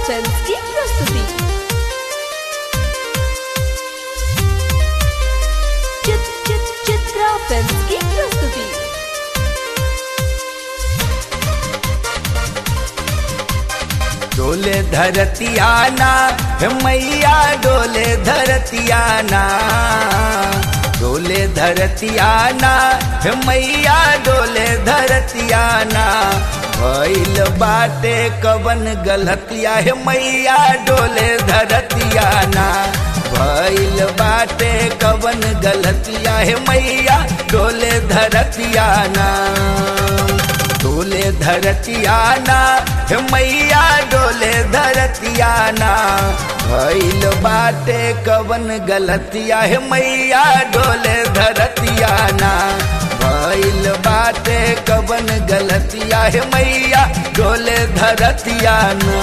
films की प्रस्तुति चित चित चित्रा फिल्म्स की प्रस्तुति डोले धरतियाना हे मैया डोले धरतियाना डोले धरतियाना हे मैया डोले धरतियाना भइल बाटे कवन गलतिया हे मैया डोले धरतियाना भइल बाटे कवन गलतिया हे मैया डोले धरतियाना डोले धरतियाना हे मैया डोले धरतियाना भइल बाटे कवन गलतिया हे मैया डोले धरतियाना भइल बाटे कवन गलतिया हे मैया डोले धरतियाना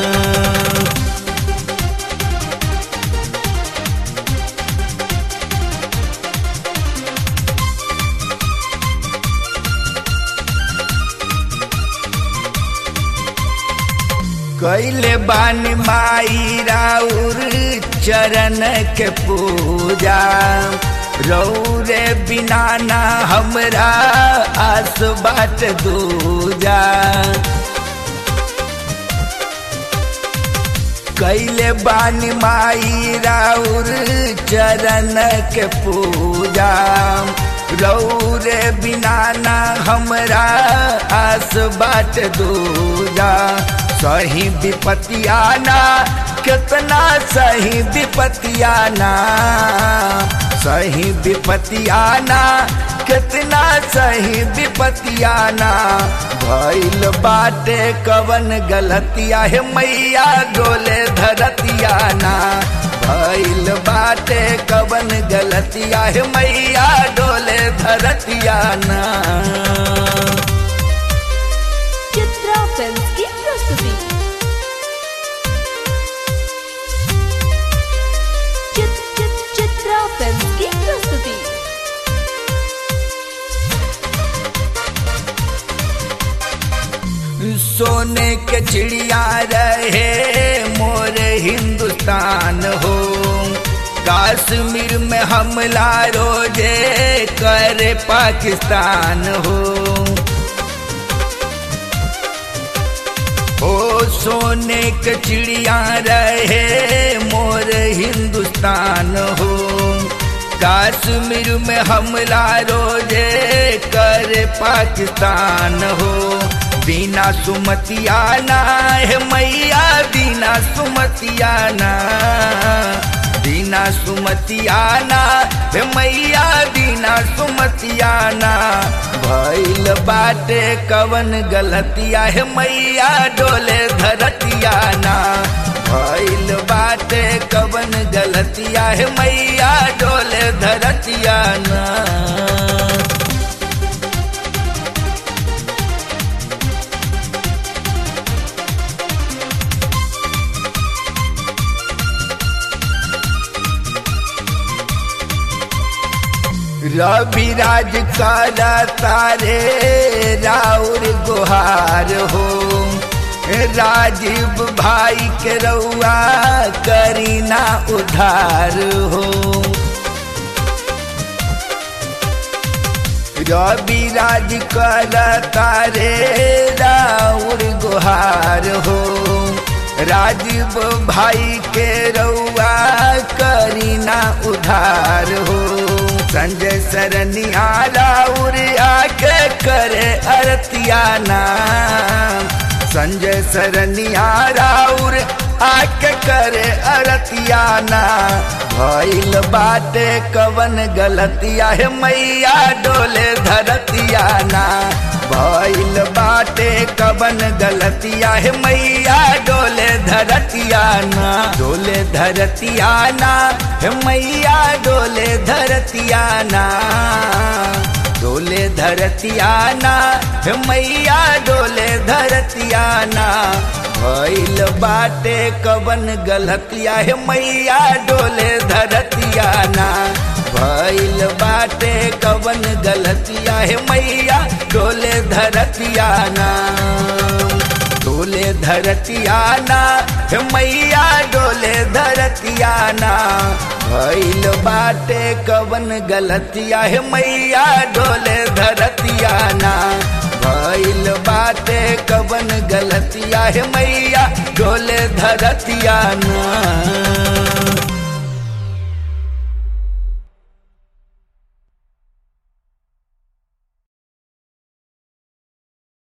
कैले बानी माई राउर चरण के पूजा रौरे बिना ना हमरा आस बाट दूजा कैले बानी माई राउर चरण के पूजा रौरे बिना ना हमरा आस बाट दूजा सही विपतियाना कितना सही विपतियाना सही विपतियाना कितना सही विपतियाना भइल बाटे कवन गलतिया हे मैया डोले धरतियाना भइल बाटे कवन गलतिया हे मैया डोले धरतियाना चित्रा फिल्म्स की प्रस्तुति चित चित चित्रा फिल्म्स की प्रस्तुति सोने के चिड़िया रहे मोर हिंदुस्तान हो कश्मीर में हमला रोजे करे पाकिस्तान हो ओ सोने के चिड़िया रहे मोर हिंदुस्तान हो कश्मीर में हमला रोजे करे पाकिस्तान हो बिना सुमतियाना है मैया बिना सुमतियाना बिना सुमतियाना हे मैया बिना सुमतियाना भइल बाटे कवन गलतिया हे मैया डोले धरतियाना भइल बाटे कवन गलतिया हे मैया डोले धरतियाना रवि राज काला तारे राउर गुहार हो राजीव भाई के रउआ करीना उधार हो रवि राज काला तारे राउर गुहार हो राजीव भाई के रउआ करीना उधार हो संजय सरनिया राउर आके करे अरतियाना संजय सरनिया राउर आके करे अरतियाना भइल बाटे कवन गलतिया है मैया डोले धरतियाना भइल बाटे कवन गलतिया है मैया डोले धरतियाना डोले धरतियाना है मैया डोले धरतियाना डोले धरतियाना हे मैया डोले धरतियाना भइल बाटे कवन गलतिया हे मैया डोले धरतियाना भइल बाटे कवन गलतिया हे मैया डोले धरतियाना डोले धरतियाना हे मैया डोले धरतिया ना भइल बाटे कवन गलतिया हे मैया डोले धरतिया ना भइल बाटे कवन गलतिया हे मैया डोले धरतिया ना